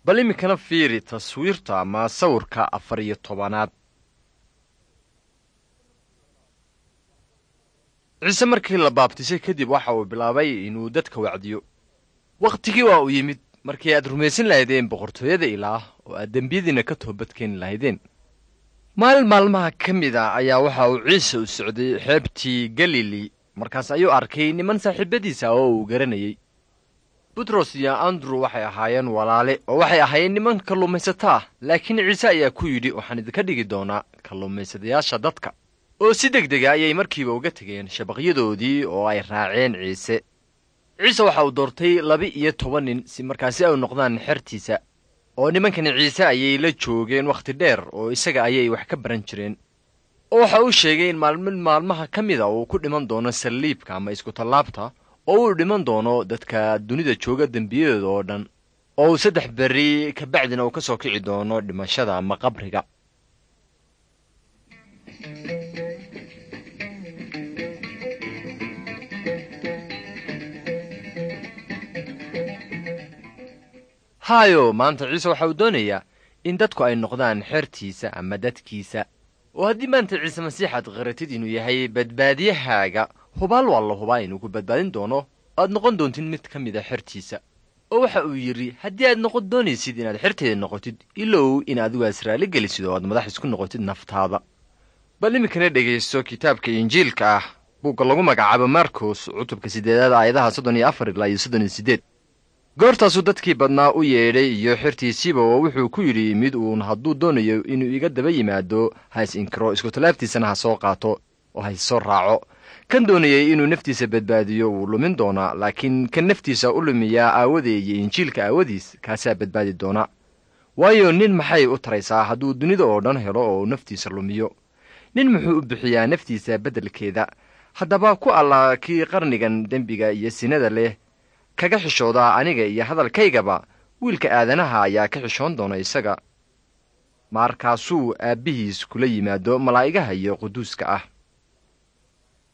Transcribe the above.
bal iminkana fiiri taswiirta ama sawirka afar iyo tobanaad ciise markii la baabtisay kadib waxa uu bilaabay inuu dadka wacdiyo wakhtigii waa uu yimid markii aad rumaysan lahaydeen boqortooyada ilaah oo aad dembiyadiinna ka toobadkeeni lahaydeen maalin maalmaha ka mid a ayaa waxa uu ciise u socday xeebtii galili markaas ayuu arkay niman saaxiibadiisa oo uu garanayey butros iyo andrew waxay ahaayeen walaale oo waxay ahaayeen niman kalluumaysato ah laakiin ciise ayaa ku yidhi waxaan idinka dhigi doonaa kalluumaysadayaasha dadka oo si deg dega ayay markiiba uga tegeen shabaqyadoodii oo ay raaceen ciise ciise waxa uu doortay laba-iyo toban nin si markaasi ay noqdaan xertiisa oo nimankani ciise ayay la joogeen wakhti dheer oo isaga ayay wax ka baran jireen oo waxa uu sheegay in maalmin maalmaha ka mida uu ku dhiman doono saliibka ama iskutallaabta oo uu dhiman doono dadka dunida jooga dembiyadooda oo dhan oo uu saddex berri kabacdina uu ka soo kici doono dhimashada ama qabriga haayo maanta ciise waxa uu doonayaa in dadku ay noqdaan xertiisa ama dadkiisa oo haddii maanta ciise masiixaad qaratid inuu yahay badbaadiyahaaga hubaal waa la hubaa inuu ku badbaadin doono aad noqon doontid mid ka mid a xertiisa oo waxa uu yidhi haddii aad noqon doonaysid inaad xerteeda noqotid ilow in adigu aad israali gelisid oo aad madax isku noqotid naftaada bal iminkana dhegaysto kitaabka injiilka ah buugga lagu magacaabo marcos cutubka siddeedaad aayadaha soddon iyo afar ilaa iyo soddon iyo siddeed goortaasuu dadkii badnaa u yeedhay iyo xertiisiiba oo wuxuu ku yidhi mid uun hadduu doonayo inuu iga daba yimaado ha is inkiro iskutalaabtiisana ha soo qaato oo ha issoo raaco kan doonayay inuu naftiisa badbaadiyo wuu lumin doonaa laakiin kan naftiisa u lumiyaa aawadee iyo injiilka aawadiis kaasaa badbaadi doona waayo nin maxay u taraysaa hadduu dunida oo dhan helo oo naftiisa lumiyo nin muxuu u bixiyaa naftiisa beddelkeeda haddaba ku allaa kii qarnigan dembiga iyo sinada leh kaga xishoodaa aniga iyo hadalkaygaba wiilka aadanaha ayaa ka xishoon doona isaga markaasuu aabbihiis kula yimaado malaa'igaha iyo quduuska ah